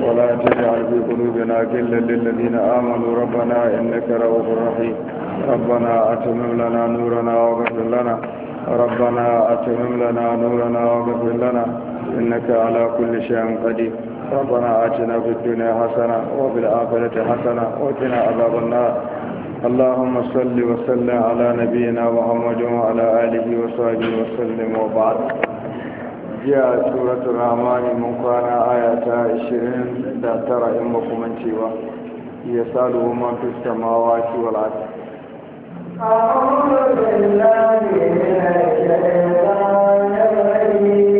ولا تجعل في قلوبنا غلا للذين آمنوا ربنا إنك رؤوف رحيم ربنا أتمم لنا نورنا واغفر لنا ربنا أتمم لنا نورنا واغفر لنا إنك على كل شيء قدير ربنا آتنا في الدنيا حسنة وفي الآخرة حسنة وقنا عذاب النار اللهم صل وسلم على نبينا محمد وعلى آله وصحبه وسلم وبعد جاء سورة الرحمن من كان آية 20 da tara in makamancewa ya salu man fi samawati wal ard أعوذ بالله من الشيطان الرجيم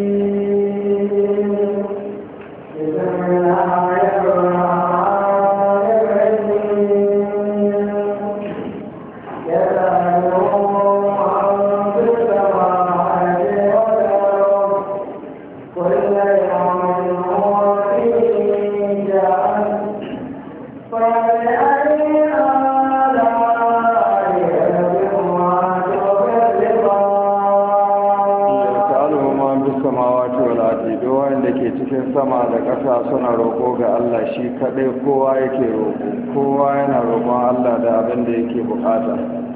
بسم الله الرحمن الرحيم يسألهم عن في السماوات والأرض كل يوم هو في شأن فبأي آلاء ربكما تكذبان yas'aluhu man bis samawati wal ardi duk wanda ke cikin sama da ƙasa suna roƙo ga Allah shi kadai kowa yake roƙo kowa yana roƙon Allah da abin da yake bukata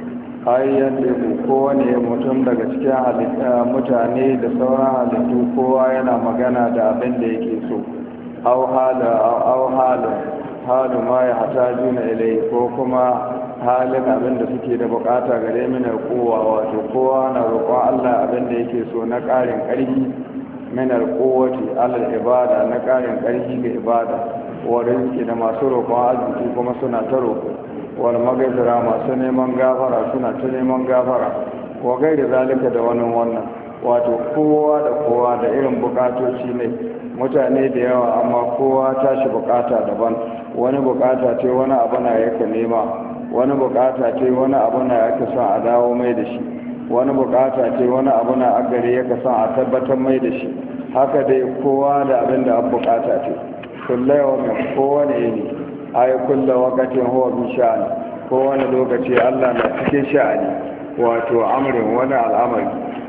ayyan teku kowane mutum daga cikin halitta mutane da sauran halittu kowa yana magana da abin da yake so au hala au halu halu ma ya hataju na ilai ko kuma halin abin da suke da bukata gare mina kowa wato kowa na roƙon Allah abin da yake so na ƙarin ƙarfi minar kowace alal ibada na ƙarin ƙarfi ga ibada wa rizki da masu roƙon arziki kuma suna ta roƙo wal magaizira masu neman gafara suna ta neman gafara wa gaida zalika da wani wannan wato kowa da kowa da irin bukatoci ne mutane da yawa amma kowa tashi bukata daban wani bukata ce wani abu na yake nema wani bukata ce wani abu na yake son a dawo mai da shi wani bukata ce wani abu na agare yake son a tabbatar mai da shi haka dai kowa da abin da an bukata ce kulla yawa mai kowane yini ayi kulla wakatin huwa bi sha'ani kowane lokaci allah na cikin sha'ani wato amrin wani al'amari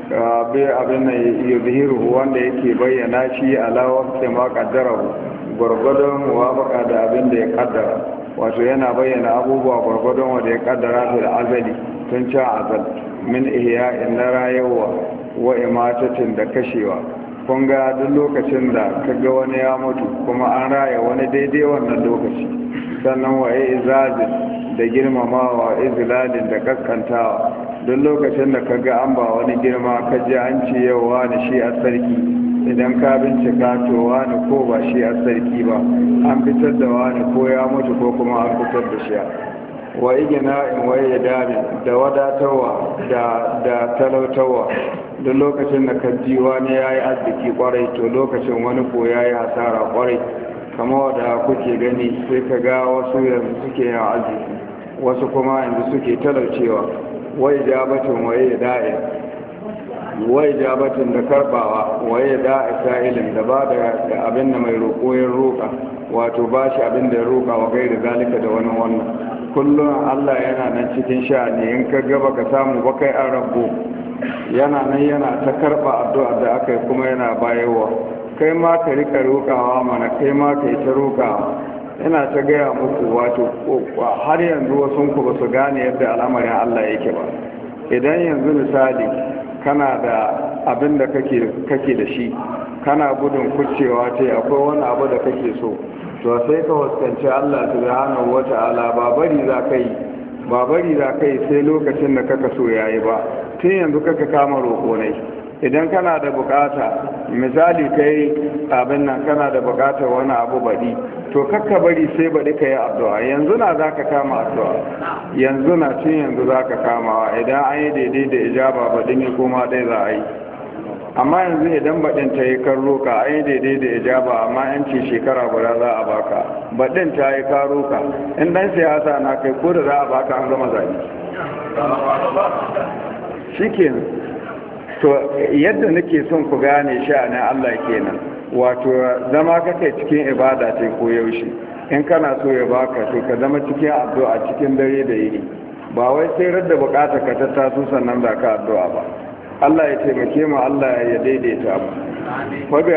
bai abin nan yuzhiru wanda yake bayyana shi ala waqti ma qaddarahu gwargwadon muwafaka da abin da ya kaddara wato yana bayyana abubuwa gwargwadon wanda ya kaddara fil azali tun can azal min ihya'in na rayuwa wa imatatin da kashewa kun ga duk lokacin da kaga wani ya mutu kuma an raya wani daidai wannan lokaci sannan wa izazin da girmamawa izlalin da kaskantawa duk lokacin da ka ga an ba wani girma ka ji an ce yau wani shi a sarki idan ka bincika to wani ko ba shi a sarki ba an fitar da wani ko ya mutu ko kuma an fitar da shi wa igina in waye dami da wadatarwa da da talautarwa duk lokacin da ka ji wani ya yi arziki kwarai to lokacin wani ko ya yi hasara kwarai kama wadda kuke gani sai ka ga wasu yanzu suke yin arziki wasu kuma yanzu suke talaucewa wai jabatin waye da'i wai jabatin da karbawa waye da'i sa'ilin da ba da abin da mai roƙo ya roƙa wato ba shi abin da ya roƙa wa gairi zalika da wani wannan kullum Allah yana nan cikin sha'ani in ka gaba ka samu ba kai an rabu yana nan yana ta karba addu'a da aka yi kuma yana bayarwa kai ma ka rika roƙawa mana kai ma ka yi ta roƙawa ina ta gaya muku wato har yanzu wasu ku ba su gane yadda al'amarin Allah yake ba idan yanzu misali kana da abin da kake da shi kana gudun kucewa ce akwai wani abu da kake so to sai ka fuskanci Allah subhanahu wata'ala ba bari za ka yi ba bari za ka yi sai lokacin da kaka so yayi ba tun yanzu kaka kama roƙo ne idan kana da bukata misali kai abin nan kana da bukatar wani abu baɗi to kakka bari sai baɗi ka yi addu'a yanzu na za ka kama addu'a yanzu na cin yanzu za ka kamawa idan an yi daidai da ijaba baɗi ne kuma ɗai za a yi amma yanzu idan baɗin ta yi kan roka an yi daidai da ijaba amma yan ce shekara guda za a baka baɗin ta yi ka roka in ɗan siyasa na kai ko da za a baka an gama zaɓe shi kenan to yadda nake son ku gane sha'anin Allah kenan wato zama kake cikin ibada ce ko yaushe in kana so ya baka to ka zama cikin addu'a cikin dare da yini ba wai sai radda bukata ka ta taso sannan da ka addu'a ba Allah ya taimake mu Allah ya daidaita mu